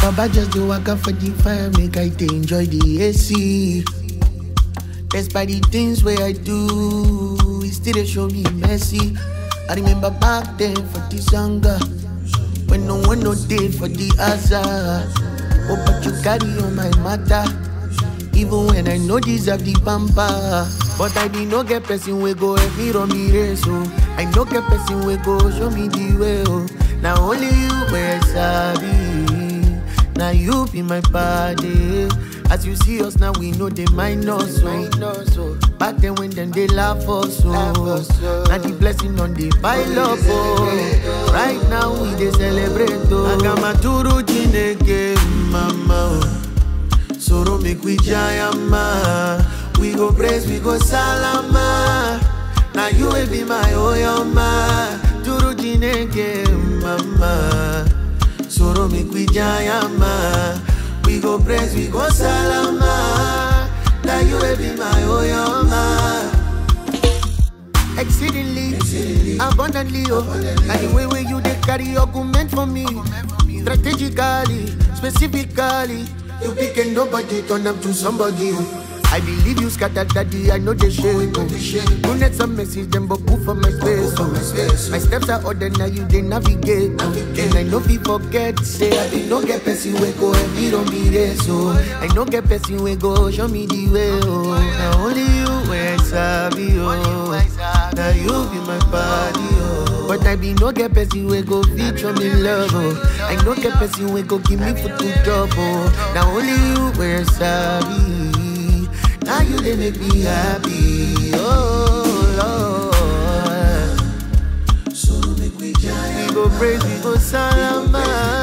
Baba just do waka for the fire, make I dey enjoy the AC. Despite the things where I do, it still dey show me mercy. I remember back then for this hunger, when no one no day for the hazard. Oh, but you carry on my matter, even when I know deserve the pamper. But I be no get person we go help me run me race, oh. I no get person we go show me the way, oh. Now only you where sabi, now you be my body. As you see us now, we know they mind us, so Back then when them they laugh us, so Now the blessing on the pile up, oh Right now we they celebrate, oh Agamaturu Chineke, mama, oh Soro make we jayama We go praise, we go salama Now you will be my oyama Turu Chineke, mama Soro make we jayama We go praise, we go salama Now you will be my oyama Exceedingly, abundantly, oh And the way where you they carry argument for me Strategically, specifically You pick and nobody turn up to somebody oh. I believe you scattered daddy, I know they shame oh. You need some message, them but put for my space oh. My steps are order, now you they navigate oh. And I know we forget, say I be no get person we go and me don't be there so I no get person we go, show me the way oh Now only you where sabi oh Now you be my body, oh. But I be no get person we go feature me love, oh. I no get person we go give me food to job, oh. Now only you where sabi. Now you they make me happy, oh Lord. So make we We go praise, we go salama.